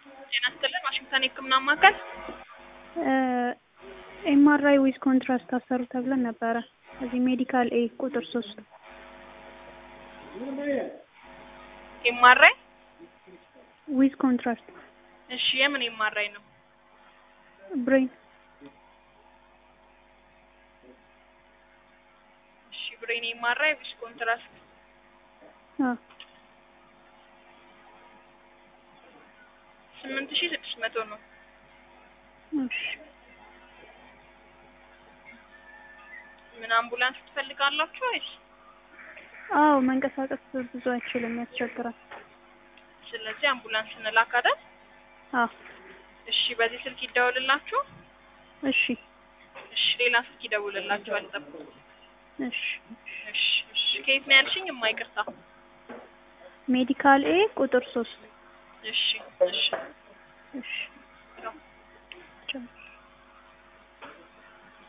ጤና ይስጥልን ዋሽንግተን የህክምና ማዕከል ኤምአርአይ ዊዝ ኮንትራስት አሰሩ ተብለን ነበረ። እዚህ ሜዲካል ኤ ቁጥር ሶስት ኤምአርአይ ዊዝ ኮንትራስት እሺ የምን ኤምአርአይ ነው? ብሬን እሺ ብሬን ኤምአርአይ ዊዝ ኮንትራስት አዎ ስምንት ሺህ ስድስት መቶ ነው። እሺ ምን አምቡላንስ ትፈልጋላችሁ ወይስ? አዎ መንቀሳቀስ ብዙ አይችልም፣ ያስቸግራል። ስለዚህ አምቡላንስ እንላክ አይደል? አዎ እሺ በዚህ ስልክ ይደውልላችሁ። እሺ እሺ ሌላ ስልክ ይደውልላችኋል፣ ጠብቁ። እሺ እሺ እሺ ከየት ነው ያልሽኝ? የማይቅርታ ሜዲካል ኤ ቁጥር ሶስት እሺ እሺ እሺ